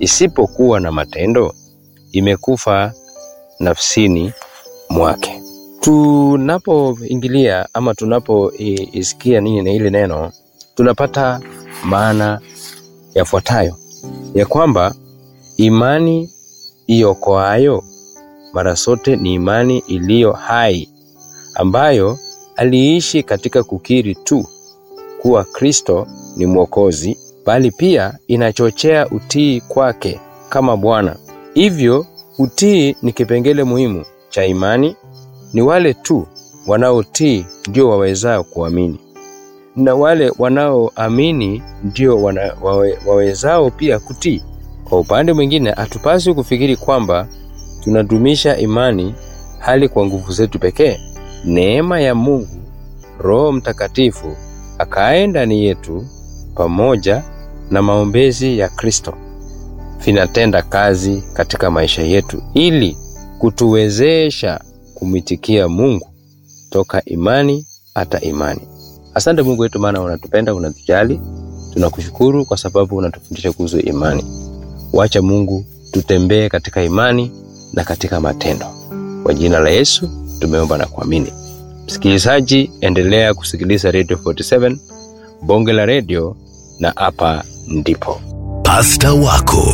isipokuwa na matendo imekufa nafsini mwake. Tunapoingilia ama tunapoisikia nini na ile neno, tunapata maana yafuatayo ya kwamba imani iokoayo mara zote ni imani iliyo hai ambayo aliishi katika kukiri tu kuwa Kristo ni Mwokozi, bali pia inachochea utii kwake kama Bwana. Hivyo utii ni kipengele muhimu cha imani. Ni wale tu wanaotii ndio wawezao kuamini, na wale wanaoamini ndio wana, wawe, wawezao pia kutii. Kwa upande mwingine, hatupaswi kufikiri kwamba tunadumisha imani hali kwa nguvu zetu pekee. Neema ya Mungu, Roho Mtakatifu akae ndani yetu pamoja na maombezi ya Kristo vinatenda kazi katika maisha yetu ili kutuwezesha kumwitikia Mungu toka imani hata imani. Asante Mungu wetu, maana unatupenda, unatujali. Tunakushukuru kwa sababu unatufundisha kuhusu imani. Wacha Mungu tutembee katika imani na katika matendo. Kwa jina la Yesu tumeomba na kuamini. Msikilizaji, endelea kusikiliza Radio 47 bonge la redio, na hapa ndipo Pasta wako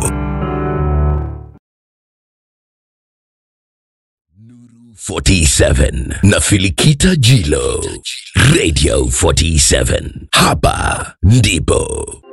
47 na Filikita Jilo Radio 47 hapa ndipo